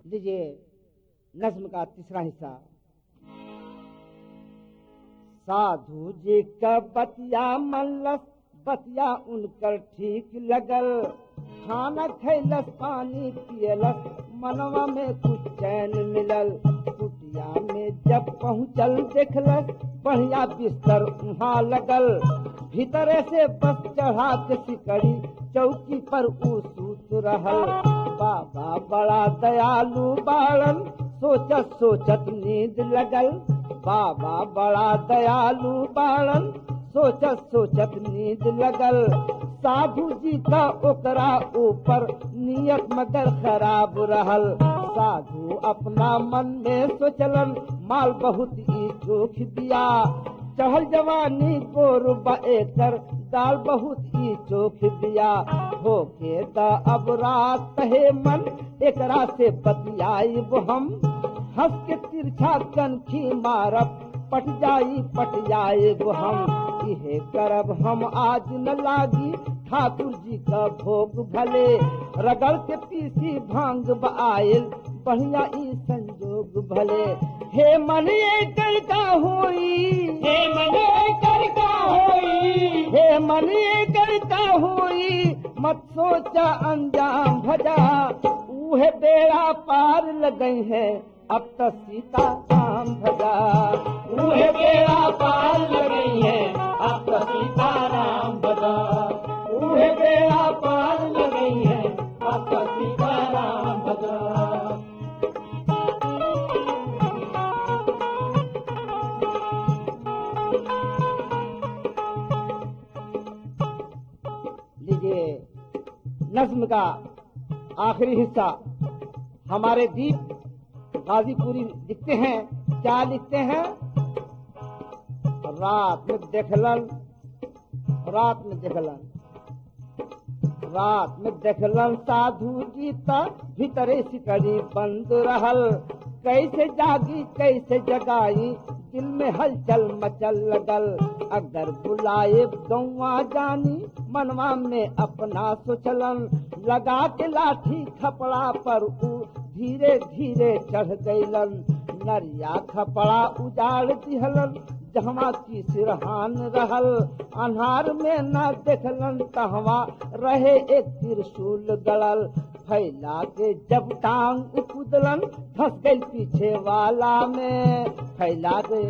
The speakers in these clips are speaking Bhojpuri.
लीजिए नज्म का तीसरा हिस्सा साधु जी का बतिया मल्लस बतिया उनकर ठीक लगल खाना खैलस पानी पियलस मनवा में कुछ चैन मिलल कुटिया में जब पहुँचल देखलस बढ़िया बिस्तर वहाँ लगल भीतरे से बस चढ़ा के सिकड़ी चौकी पर ऊ सूत रहल बाबा बड़ा दयालु बाड़न सोचत सोचत नींद लगल बाबा बड़ा दयालु बाड़न सोचत सोचत नींद लगल साधु जी का ओकरा ऊपर नियत मगर खराब रहल साधु अपना मन में सोचलन माल बहुत ही चोख दिया चहल जवानी गोर एकर दाल बहुत ही चोख दिया होके द अब रात कहे मन एकरा से बतियाई हम हंस के तिरछा कनखी मारब पट जाई पट जाए हम इहे करब हम आज न लागी ठाकुर जी का भोग भले रगड़ के पीसी भांग आयल बढ़िया ई संजोग भले हे मन ये कर का होई हे मने कर का होई हे मन ये कर का होई मत सोचा अंजाम भजा उहे बेड़ा पार लगई है अब तक सीता राम भजा उहे बेड़ा पार लगी है अब तो सीताराम बजा उहे बेड़ा पार लगी है अब तो सीताराम बजा लीजिए नज्म का आखिरी हिस्सा हमारे दीप गाजीपुरी लिखते हैं क्या लिखते हैं रात में देखलन रात में देखलन रात में देखलन साधु जीता भीतरे सिकड़ी बंद रहल कैसे जागी कैसे जगाई दिल में हलचल मचल लगल अगर बुलाए गौवा जानी मनवा में अपना सोचलन लगा के लाठी खपड़ा पर ऊ धीरे धीरे चढ़ गईलन नरिया खपड़ा उजाड़ दिहलन जहवा की सिरहान रहल अन्हार में न देखलन तहवा रहे एक त्रिशूल गड़ल फैला के जब टांग कुदलन धस गई पीछे वाला में फैला के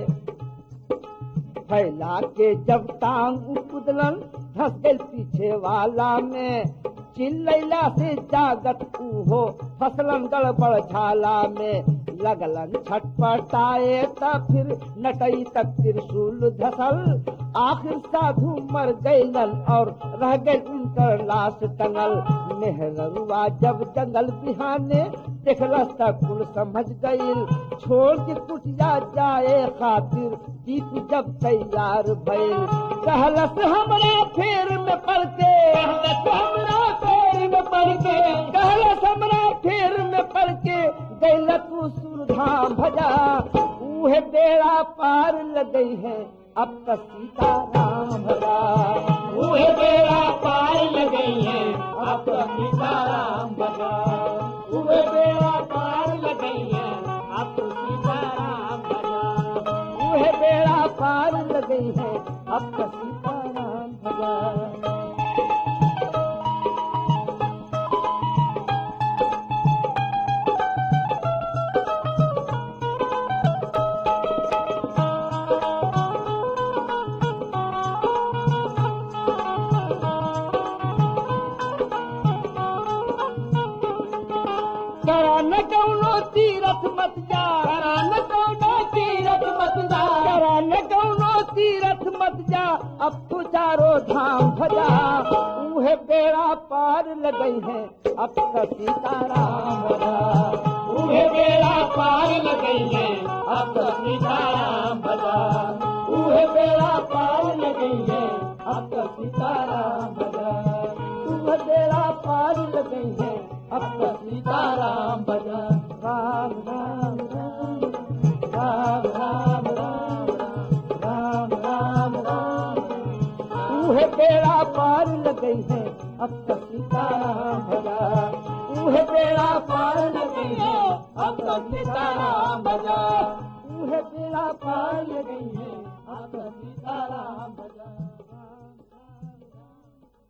फैला के जब टांग कुदलन धस गई पीछे वाला में चिल्लैला से जागत उहो फसलन गड़बड़ झाला में लगलन छटपटाए त फिर नटई तक त्रिशूल धसल आखिर साधु मर गईलन और रह गई उनकर लाश टंगल मेहररुआ जब जंगल बिहाने देखलस त कुल समझ गईल छोड़ के कुटिया जाए खातिर दीप जब तैयार भइल कहलस हमरा फेर में पड़ के हमरा पैर में पड़ के कहलस हमरा फेर में पड़ के गैल तू सुरधाम भजा उहे बेड़ा पार लगई है अब तक सीता राम भजा उहे बेड़ा पार लगी है अब तो सीताराम बजा उहे बेड़ा पार लगी है अब तो सीताराम बजा उहे बेड़ा पार लगई है अब तक सीता राम भजा करा न कौनो तीरथ मत जा करा न कौनो तीरथ मत जा करा न कौनो तीरथ मत जा अब तो चारो धाम भजा उहे बेड़ा पार लगई है अब तक सीताराम भजा उहे बेड़ा पार लगी है अब तो सीताराम बजा उहे बेड़ा पार लगी है अब तो सीताराम बजा उहे बेड़ा पार लगई है अब तक सीताराम बजा राम राम राम राम राम राम राम राम राम उहे बेड़ा पार लगई है अब तक सीताराम भजा उहे बेड़ा पार लगई है अब तो सीताराम बजा उहे बेड़ा पार पार गई है अब तो